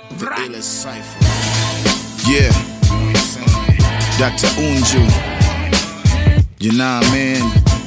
The illest cipher. Yeah. Dr. Unju. You know what I mean?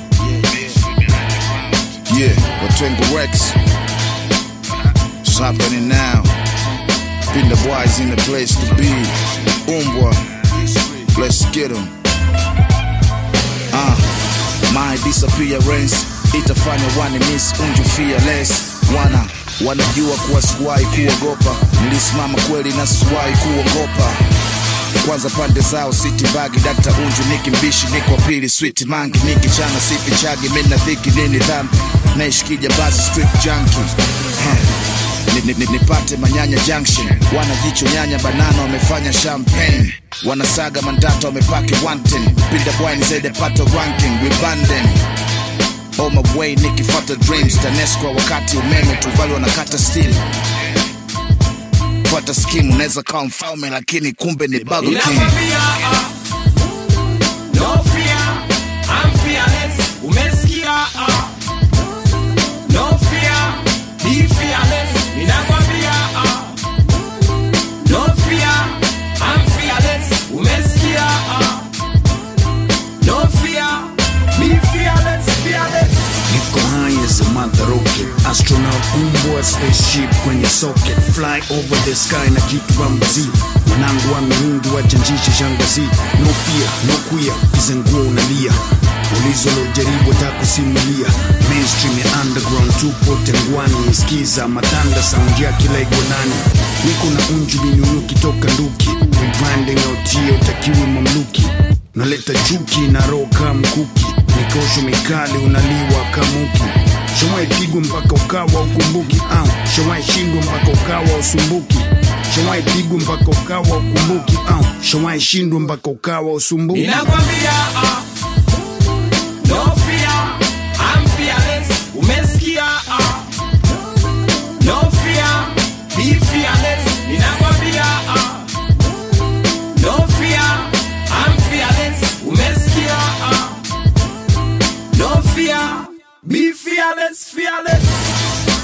Yeah. Watwengo Rex. It's happening now. Been the boys in the place to be. Umbwa. Let's get 'em. Uh, my disappearance itafanya wani miss unju fearless wana wanajua kuwa sikuwahi kuogopa nilisimama kweli na sikuwahi kuogopa kwanza pande zao city bagi dakta unju niki mbishi niko pili sweet mangi niki chana sifi chagi mina dhiki nini dhambi naishikija basi street junkie huh. Ni- ni- ni- nipate manyanya junction wanajicho nyanya banana wamefanya champagne wanasaga mandata wamepaki wanten pinda bwani zaidi pato ranking wibanden on my way nikifata dreams tanesco wakati umeme tuvali wanakata steel fata skim unaweza kawa mfalme lakini kumbe ni Burger King. Ninakwambia, ah, no fear, I'm fearless. Umesikia, ah, no fear, be fearless. Ninakwambia, ah, no fear, I'm fearless. Umesikia, ah, no fear, be fearless, fearless. Niko high as a mother rocket Astronaut umbwa spaceship kwenye socket Fly over the sky na kitu wa mzi Mwanangu wa miungi wachanjishe shangazi No fear, no queer, kizenguo unalia Ulizo lojaribu takusimulia Mainstream ya underground tupo tengwani Skiza matanda sound ya kila igonani Niko na unju binunuki toka nduki Rebranding autie utakiwi mamluki Naleta chuki na roho kama mkuki Nikosho mikali unaliwa kamuki Shawai pigwa mpaka ukawa ukumbuki au Shawai shindwa mpaka ukawa usumbuki Shawai pigwa mpaka ukawa ukumbuki au Shawai shindwa mpaka ukawa usumbuki Ninakwambia, ah, no fear, I'm fearless. Umesikia, ah, no fear, be fearless. Ninakwambia, ah, no fear, I'm fearless. Umesikia, ah, no fear, be fearless, fearless.